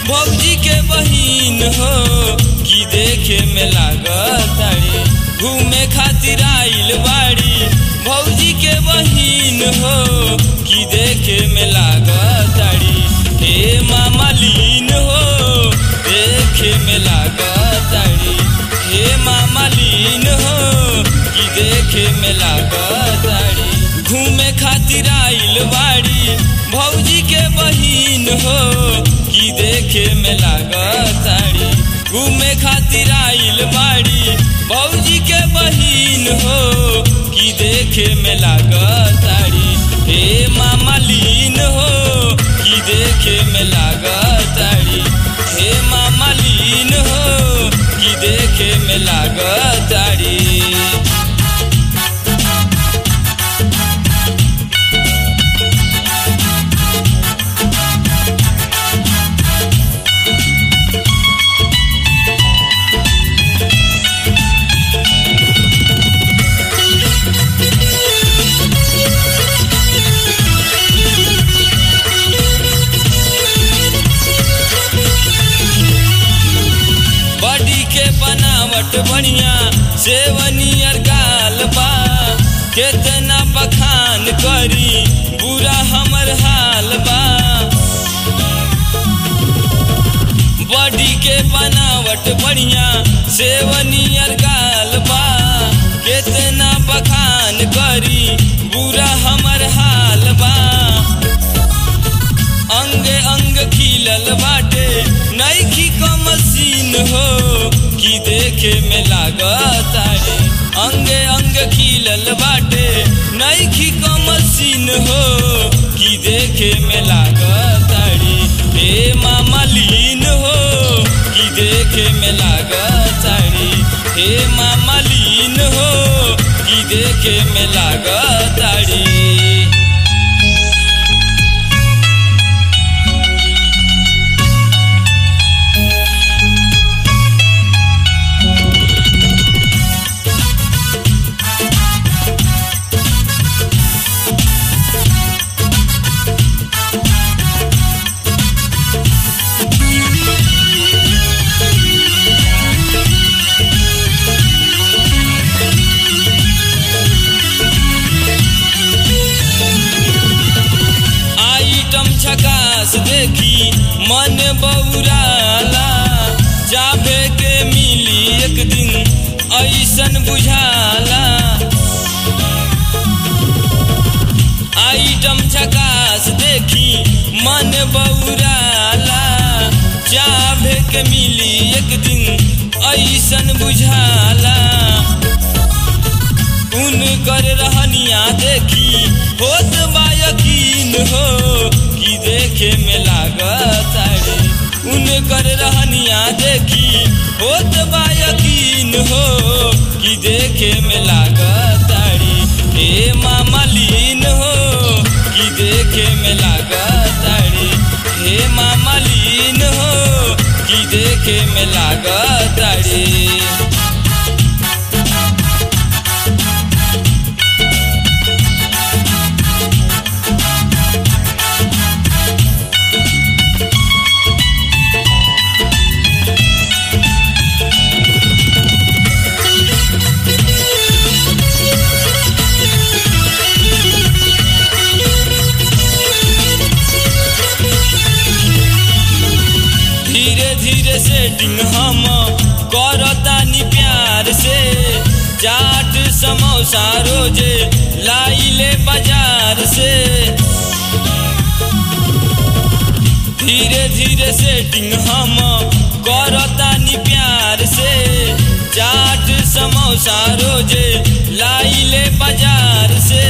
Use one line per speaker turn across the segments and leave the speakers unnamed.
भौजी के बहिन हो कि देखे में लागताड़ी घूमे खातिर आइल बाड़ी भौजी के बहिन हो कि देखे में लागताड़ी हे मामा लीन हो देखे में लागताड़ी हे मामा लीन हो कि देखे में लागताड़ी घूमे खातिर आइल बाड़ी भौजी के बहिन हो कि देखे में लागताड़ी घूमे खातिर आइल बाड़ी भौजी के बहिन हो कि देखे में लागताड़ी हे मामा लीन हो कि देखे में लागताड़ी हे मामा लीन हो कि देखे में लागताड़ी बॉडी के बनावट बढ़िया सेवनियर गाल बा केतना बखान करी बुरा हमर हाल बा बॉडी के बनावट बढ़िया सेवनियर गाल बा केतना बखान करी बुरा हमर हाल बा अंग अंग खिलल बाटे नईखी क मशीन हो कि देखे में लागतारे अंग अंग खिलल बाटे नईखी क मशीन हो कि देखे में लागतारी हे मामा लीन हो कि देखे में लागतारी हे मामा लीन हो कि देखे में लागतारी आइटम झकास देखी मन बौराला जाबे के मिली एक दिन ऐसन बुझाला आइटम झकास देखी मन बौराला जाबे के मिली एक दिन ऐसन बुझाला उन कर रहनिया देखी होत बा यकीन हो कि देखे में लागतारे उन कर रहनिया देखी होत बा यकीन हो कि देखे में लागतारी हे मामा लीन हो कि देखे में लागतारी हे मामा लीन हो कि देखे में लागतारी धीरे धीरे सेटिंग हम करतानी प्यार से चाट समोसा रोजे लाइले बाजार से धीरे धीरे सेटिंग हम करतानी प्यार से चाट समोसा रोजे लाइले बाजार से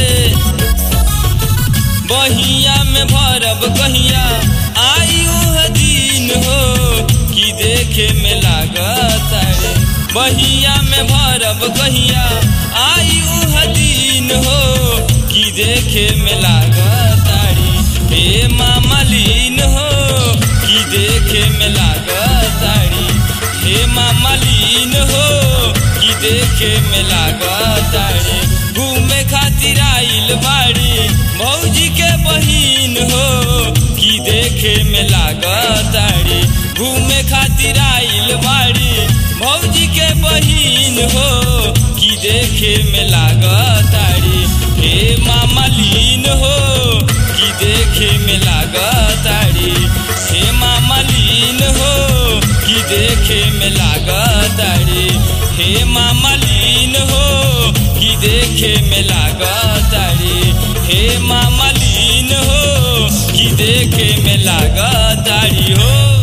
बहिया में भरब कहिया आई उह दिन हो कि देखे में लागतारे बहिया में भरब कहिया आई उह दिन हो कि देखे में लागतारी हे मामा लीन हो कि देखे में लागतारी हे मामा लीन हो कि देखे में लागतारी घूमे खातिर आइल बाड़ी भौजी के बहिन हो कि देखे देखे में लागताड़ी घूमे खातिर आइल बाड़ी भौजी के बहिन हो कि देखे में लागताड़ी हे मामलीन हो कि देखे में लागताड़ी हे मामलीन हो कि देखे में लागताड़ी हे मामलीन हो कि देखे में लागताड़ी हे मामलीन हो कि देखे में लागताड़ी हो